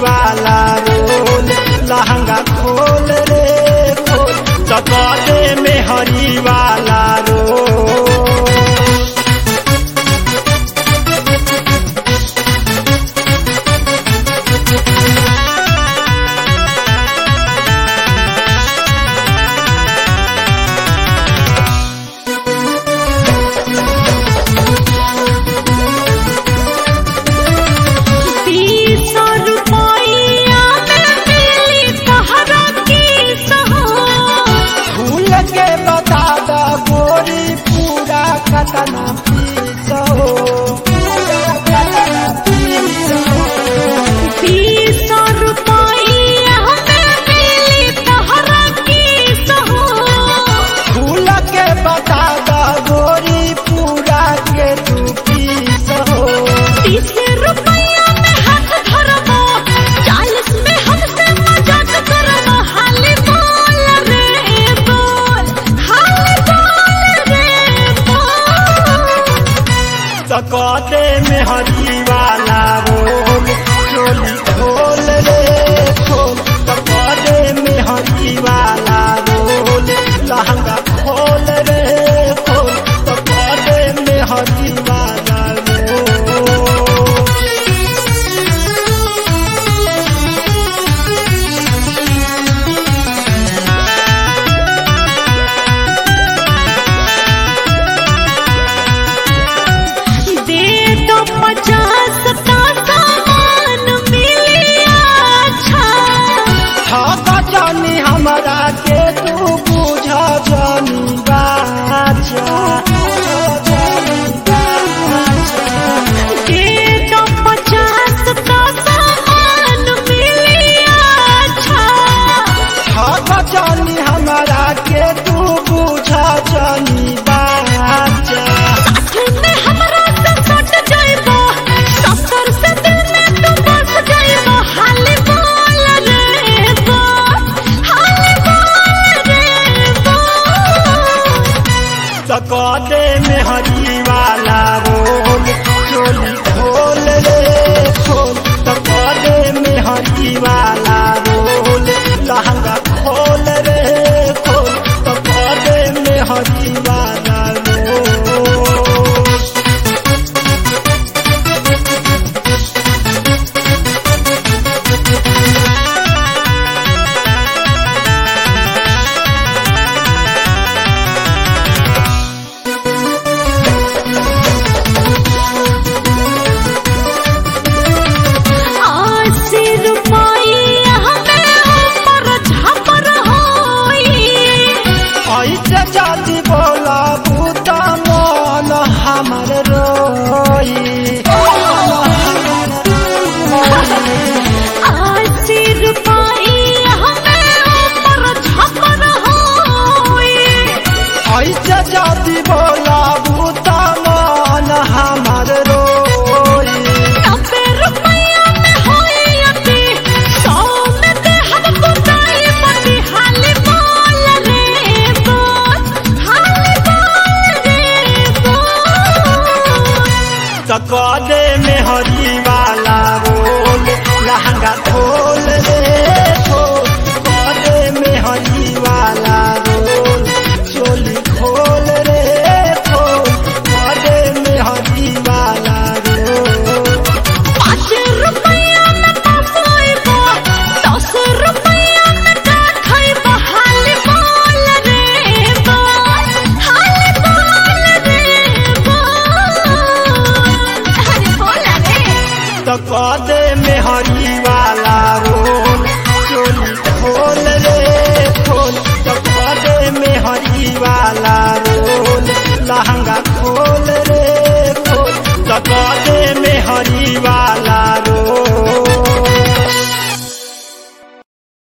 वाला रोल लहंगा खोल रे खोल चकदे में हरी वाला रोल बीस रुपया में मिली तहरा की सहो फूल के बता द गोरी पूरा कतना पीस हो पूरा कतना पीस हो बीस रुपया में मिली तहरा की सहो फूल के बता द गोरी पूरा के तू पीस हो तीस रुपया में हाथ धरबो चालीस में हमसे मजाक करबो हाली बोल रे बोल हाली बोल रे बोल सकते में हरी वाला रोल चोली खोल रे खोल सकते में हरी वाला रोल लहंगा खोल रे खोल सकते में हरी वाला रोल दे दो पचास का सामान मिलिया अच्छा थाका जानी हमरा के तू बुझ जानी बाचा बुझ जानी बाचा दे दो पचास का सामान मिलिया अच्छा थाका जानी हमरा के तू बुझ जानी बाचा साथ में हमरा से सट जाइबो सफर से दिल में तू बस जाइबो हाली बोल रे बोल हाली बोल रे बोल सकते में हरी वाला रोल चोली खोल रे खोल सकते में हरी वाला रोल लहंगा खोल रे खोल सकते में हरी वाला रोल अस्सी रुपया में हमर झापर होई ऐसे जाति बोला बूता मन हमर रोई अस्सी रुपया में हमर झापर होई ऐसे जाति बोला बूता मन हमर रोई नब्बे रुपया में होई अति सौ में दे हम बुताई पति हाली बोल रे बोल हाली बोल रे बोल सकदे में हरी वाला रोल लहंगा खोल रे खोल सकदे में हरी वाला रोल चोली खोल रे खोल सकदे में हरी वाला रोल पाँच रुपया में पपोइबो दस रुपया में का खइबो हाली बोल रे बोल हाली बोल रे बोल अरे बोल रे सकदे में हरी वाला रोल चोली खोल रे खोल सकदे में हरी वाला रोल लहंगा खोल रे खोल सकदे में हरी वाला